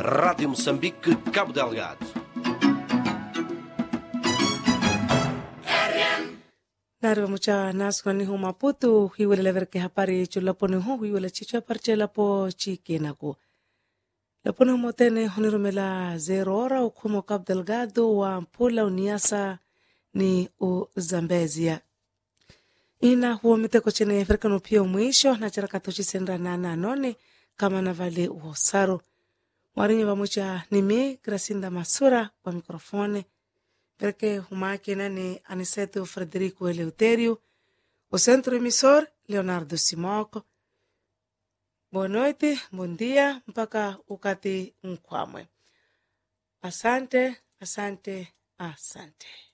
Rádio Moçambique, Cabo Delgado. nari vamucha nasukani hu maputu hiwelele verke hapari chulaponi hu hiwele chicho parche lapo chikenaku laponi humotene hunirumela zero ora ukhumo cabo delgado wa mpula uniasa ni uzambezia ina huo miteko chene ferikano pia mwisho na charakato chisendra nana anone kama na vale uhosaru mwarinyi vamucha nimi grasinda masura kwa mikrofone perché humakina ni Aniceto Frederico Eleuterio, o centro emissor Leonardo Simoco. Boa noite, bom dia, mpaka ukati nkwamwe. Asante, asante, asante.